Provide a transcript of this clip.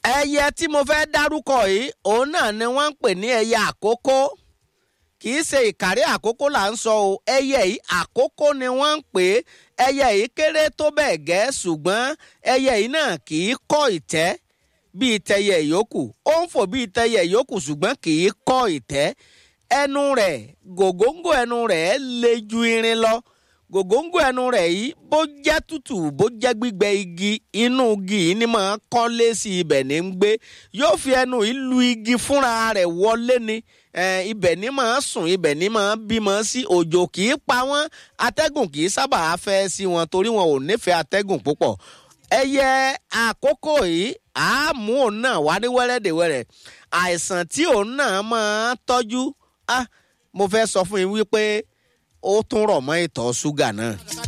ẹyẹ tí mo fẹ́ dárúkọ yìí òun náà ni wọ́n ń pè ní ẹyẹ àkókó kì í ṣe ìkàrí àkókó là ń sọ o ẹyẹ yìí àkókó ni wọ́n ń pè é ẹyẹ yìí kéré tó bẹ́ẹ̀ gẹ́ ṣùgbọ́n ẹyẹ yìí náà kì í kọ́ ìtẹ́ bíi tẹyẹ yòókù ó ń fò bíi tẹyẹ yòókù ṣùgbọ́n kì í kọ́ ìtẹ́ ẹnu rẹ̀ gògóńgò ẹnu rẹ̀ le ju irin lọ gògóńgò ẹnu rẹ̀ yìí bó jẹ́ tútù bó jẹ́ gbígbẹ igi inú igi yìí ni máa kọ́lé sí ibẹ̀ ní ń gbé yóò fi ẹnu yìí lu igi fúnra rẹ̀ wọlé ni ibẹ̀ ní máa sùn ibẹ̀ ní máa bímọ sí òjò kì í pa wọ́n atẹ́gùn kì í sábà fẹ́ sí wọn torí wọn ò nífẹ̀ẹ́ atẹ́gùn púpọ̀ ẹyẹ àkókò yìí àámú òun náà wá ní wẹ́rẹ́dẹ̀wẹ́rẹ́ àìsàn tí òun náà máa tọ́jú ah mo fẹ́ sọ fún yín wípé ó tún rọ̀ mọ́ ìtọ̀ ṣúgà náà.